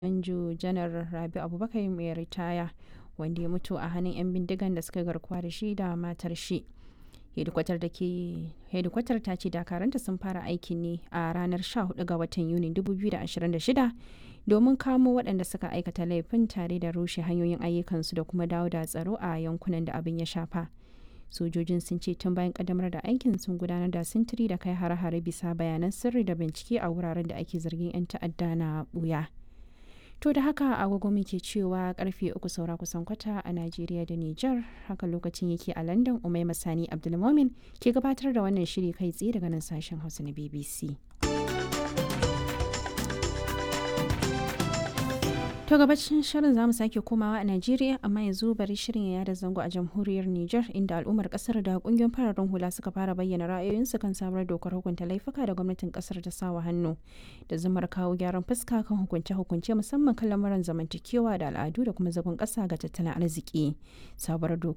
Manjo Janar Rabi Abubakar mai ritaya wanda ya mutu a hannun 'yan bindigan da suka garkuwa da shi da matar shi. hedikwatar da ke hedikwatar ta ce dakaranta sun fara aikin ne a ranar 14 ga watan yuni 2026 domin kamo waɗanda suka aikata laifin tare da rushe hanyoyin ayyukansu da kuma dawo da tsaro a yankunan da abin ya shafa sojojin sun ce tun bayan kadamar da aikin sun gudanar da sintiri da kai hare-hare bisa bayanan sirri da bincike a wuraren da ake zargin 'yan ta'adda na buya to da haka agogo muke cewa karfe uku saura kusan kwata a najeriya da niger haka lokacin yake a london umai masani abdulmomin ke gabatar da wannan shiri kai tsaye daga nan sashen hausa na bbc To gabacin shirin zamu sake komawa a Najeriya amma yanzu bari shirin ya yada zango a jamhuriyar Nijar inda al'ummar kasar da kungiyoyin fararen hula suka fara bayyana ra'ayoyinsu kan sabuwar dokar hukunta laifuka da gwamnatin kasar ta sawa hannu da zumar kawo gyaran fuska kan hukunce-hukunce musamman kan lamuran zamantakewa da al'adu da kuma zagon kasa ga tattalin arziki. Sabuwar